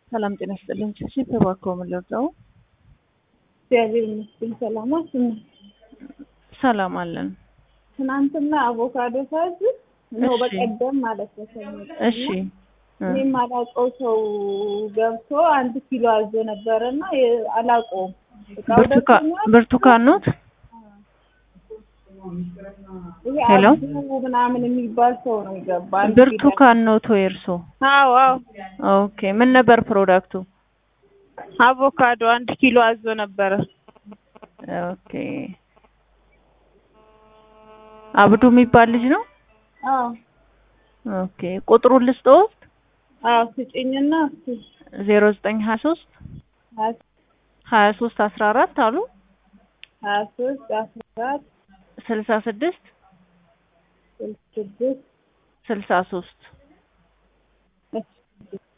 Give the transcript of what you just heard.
ሰላም ጤና ይስጥልኝ። ቺቺ እባክዎ ምን ልርዳው? እግዚአብሔር ይመስገን ሰላም አስነ ሰላም አለን። ትናንትና አቮካዶ ሳዝ ነው እሺ። በቀደም ማለት ነው ሰኞ ቀን እሺ እና እ እኔም አላውቀው ሰው ገብቶ አንድ ኪሎ አዞ ነበረ እና የ- አላውቀውም እቃው ብርቱካ- ደርሶኛል። ብርቱካን ኖት? ይሄ ሄሎ? አብዱ ምናምን የሚባል ሰው ነው የገባ አንድ ኪሎ። ብርቱካን ኖት ወይ እርሶ? አዎ አዎ ኦኬ ምን ነበር ፕሮዳክቱ? አቮካዶ አንድ ኪሎ አዞ ነበረ። ኦኬ አብዱ የሚባል ልጅ ነው? አዎ ኦኬ ቁጥሩን ልስጥዎት? አዎ ስጭኝና እስኪ ዜሮ ዘጠኝ ሀያ ሶስት ሀያ ሀያ ሶስት አስራ አራት አሉ ሀያ ሶስት አስራ አራት ስልሳ ስድስት ስድስት ስልሳ ሶስት